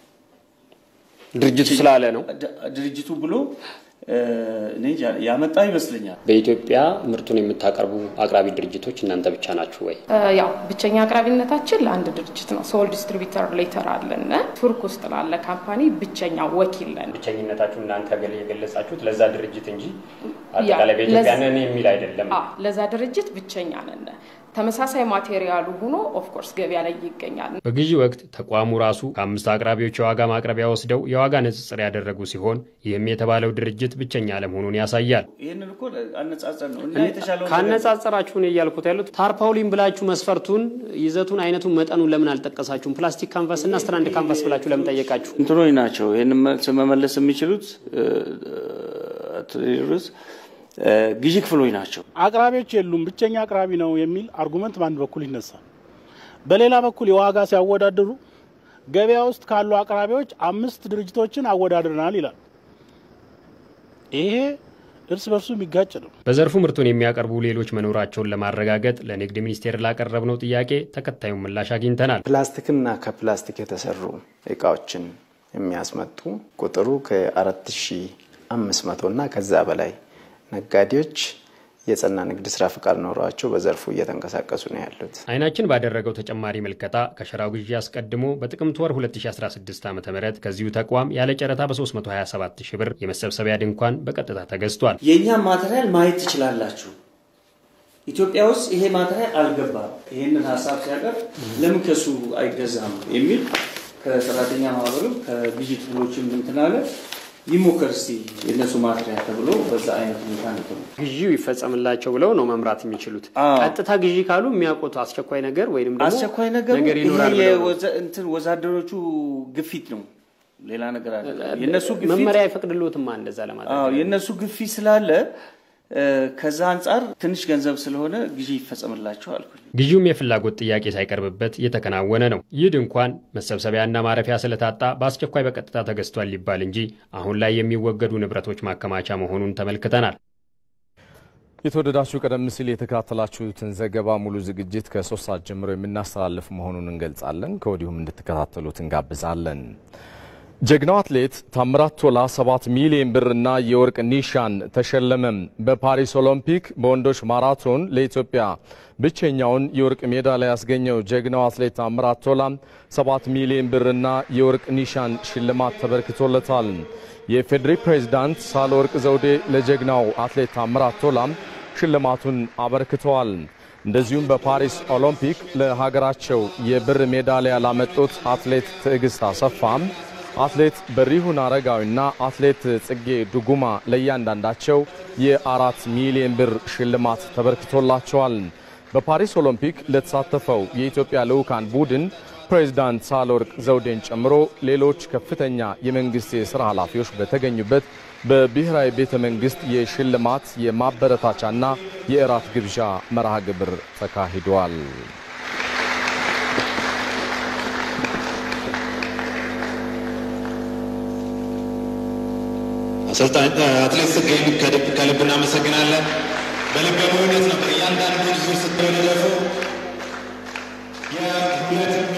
ድርጅቱ ስላለ ነው ድርጅቱ ብሎ ያመጣ ይመስለኛል። በኢትዮጵያ ምርቱን የምታቀርቡ አቅራቢ ድርጅቶች እናንተ ብቻ ናችሁ ወይ? ያው ብቸኛ አቅራቢነታችን ለአንድ ድርጅት ነው። ሶል ዲስትሪቢተር ሌተር አለን። ቱርክ ውስጥ ላለ ካምፓኒ ብቸኛ ወኪል ነን። ብቸኝነታችሁ እናንተ የገለጻችሁት ለዛ ድርጅት እንጂ አጠቃላይ በኢትዮጵያ ነን የሚል አይደለም። ለዛ ድርጅት ብቸኛ ነን። ተመሳሳይ ማቴሪያሉ ሆኖ ኦፍኮርስ ገበያ ላይ ይገኛል። በግዢ ወቅት ተቋሙ ራሱ ከአምስት አቅራቢዎች የዋጋ ማቅረቢያ ወስደው የዋጋ ንጽጽር ያደረጉ ሲሆን ይህም የተባለው ድርጅት ብቸኛ አለመሆኑን ያሳያል። ይህንን እኮ አነጻጸር ነው እና የተሻለው ካነጻጸራችሁ ነው እያልኩት ያሉት ታርፓውሊን ብላችሁ መስፈርቱን፣ ይዘቱን፣ አይነቱን፣ መጠኑን ለምን አልጠቀሳችሁም? ፕላስቲክ ካንቫስ እና ስትራንድ ካንቫስ ብላችሁ ለምን ጠየቃችሁ? እንትኖች ናቸው ይህን መመለስ የሚችሉት ርስ ግዢ ክፍሎች ናቸው። አቅራቢዎች የሉም፣ ብቸኛ አቅራቢ ነው የሚል አርጉመንት በአንድ በኩል ይነሳል። በሌላ በኩል የዋጋ ሲያወዳድሩ ገበያ ውስጥ ካሉ አቅራቢዎች አምስት ድርጅቶችን አወዳድረናል ይላል። ይሄ እርስ በርሱ የሚጋጭ ነው። በዘርፉ ምርቱን የሚያቀርቡ ሌሎች መኖራቸውን ለማረጋገጥ ለንግድ ሚኒስቴር ላቀረብነው ጥያቄ ተከታዩን ምላሽ አግኝተናል። ፕላስቲክና ከፕላስቲክ የተሰሩ እቃዎችን የሚያስመጡ ቁጥሩ ከአራት ሺ አምስት መቶ እና ከዛ በላይ ነጋዴዎች የጸና ንግድ ስራ ፍቃድ ኖሯቸው በዘርፉ እየተንቀሳቀሱ ነው ያሉት። አይናችን ባደረገው ተጨማሪ ምልከታ ከሸራው ግዢ አስቀድሞ በጥቅምት ወር 2016 ዓ ም ከዚሁ ተቋም ያለ ጨረታ በ327 ሺህ ብር የመሰብሰቢያ ድንኳን በቀጥታ ተገዝቷል። የእኛ ማቴሪያል ማየት ትችላላችሁ። ኢትዮጵያ ውስጥ ይሄ ማቴሪያል አልገባም። ይህንን ሀሳብ ሲያቀርብ ለምን ከሱ አይገዛም የሚል ከሰራተኛ ማህበሩ ከግዢ ክፍሎችም እንትን አለ ይሞከር እስቲ የእነሱ ማትሪያ ተብሎ በዛ አይነት ሁኔታ ነው ግዢው ይፈጸምላቸው ብለው ነው መምራት የሚችሉት። ቀጥታ ግዢ ካሉ የሚያውቁት አስቸኳይ ነገር ወይም ደግሞ አስቸኳይ ነገር ነገር ይኖራል ይሄ ብለው ነው። የወዘ- እንትን ወዛደሮቹ ግፊት ነው፣ ሌላ ነገር አለ። የእነሱ ግፊት መመሪያ አይፈቅድልዎትማ እንደዛ ለማድረግ አዎ የእነሱ ግፊት ስላለ ከዛ አንጻር ትንሽ ገንዘብ ስለሆነ ግዢ ይፈጸምላቸው አልኩኝ። ግዢውም የፍላጎት ጥያቄ ሳይቀርብበት እየተከናወነ ነው። ይህ ድንኳን መሰብሰቢያና ማረፊያ ስለታጣ በአስቸኳይ በቀጥታ ተገዝቷል ሊባል እንጂ አሁን ላይ የሚወገዱ ንብረቶች ማከማቻ መሆኑን ተመልክተናል። የተወደዳችሁ ቀደም ሲል የተከታተላችሁትን ዘገባ ሙሉ ዝግጅት ከሶስት ሰዓት ጀምሮ የምናስተላልፍ መሆኑን እንገልጻለን። ከወዲሁም እንድትከታተሉት እንጋብዛለን። ጀግናው አትሌት ታምራት ቶላ 7 ሚሊዮን ብርና የወርቅ ኒሻን ተሸለመም። በፓሪስ ኦሎምፒክ በወንዶች ማራቶን ለኢትዮጵያ ብቸኛውን የወርቅ ሜዳሊያ ያስገኘው ጀግናው አትሌት ታምራት ቶላ 7 ሚሊዮን ብርና የወርቅ ኒሻን ሽልማት ተበርክቶለታል። የፌዴሪ ፕሬዝዳንት ሳህለወርቅ ዘውዴ ለጀግናው አትሌት ታምራት ቶላ ሽልማቱን አበርክተዋል። እንደዚሁም በፓሪስ ኦሎምፒክ ለሀገራቸው የብር ሜዳሊያ ላመጡት አትሌት ትዕግስት አሰፋም አትሌት በሪሁን አረጋዊና አትሌት ጽጌ ዱጉማ ለእያንዳንዳቸው የአራት ሚሊዮን ብር ሽልማት ተበርክቶላቸዋል። በፓሪስ ኦሎምፒክ ለተሳተፈው የኢትዮጵያ ልዑካን ቡድን ፕሬዝዳንት ሳህለወርቅ ዘውዴን ጨምሮ ሌሎች ከፍተኛ የመንግሥት የሥራ ኃላፊዎች በተገኙበት በብሔራዊ ቤተ መንግሥት የሽልማት የማበረታቻና የእራት ግብዣ መርሃ ግብር ተካሂዷል። አሰልጣኝ አትሌት ጽጌን ከልብ እናመሰግናለን። በልበ ሙሉነት ነበር እያንዳንዱን ዙር ስትወለደፈው የሁለት